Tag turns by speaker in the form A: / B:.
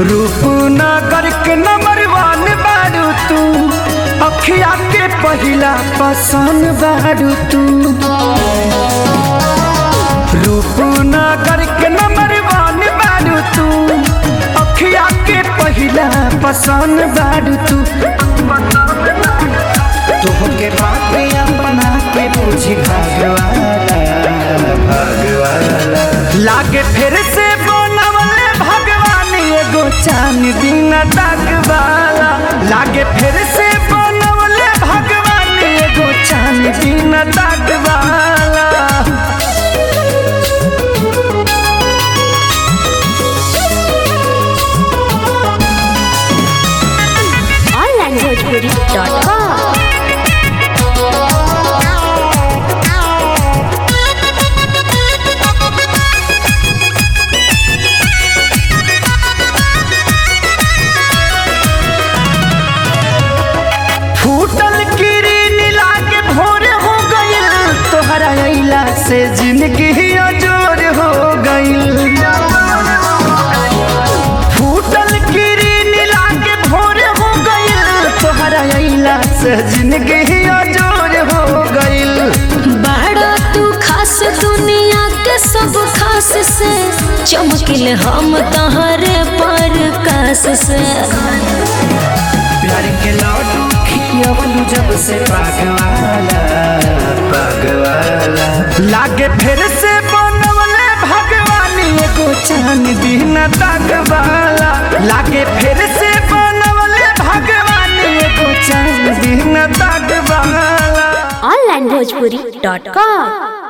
A: रूपनगर के नंबर वन बारू तू अखिया के पहिला पसंद बारू तू रूपनगर के नंबर वन बारू तू अखिया के पहिला पसंद बारू तू तोहके बात अपना के पूछी भगवाना भगवाना लागे फिर से बनवले भगवान एगो चान बिना दागवाला लागे फिर से बनवले भगवान एगो चान बिना दागवाला
B: onlinebhojpuri.com
A: फूटल किरीन लागे भोर हो गइल तोहरा अइला से जिंदगी अजोर हो गइल फूटल किरीन लागे भोर हो गइल तोहरा अइला से जिंदगी अजोर हो गइल
B: बड़ा तू खास दुनिया के सब खास से चमकिल हम तहरे पर कास से
A: प्यार के लड्डू खियवलू जब से पागवाला पागवाला लागे फिर से बनवले भगवान एगो चांद दिन तकवाला लागे फिर से बनवले भगवान एगो चांद दिन तकवाला
B: onlinebhojpuri.com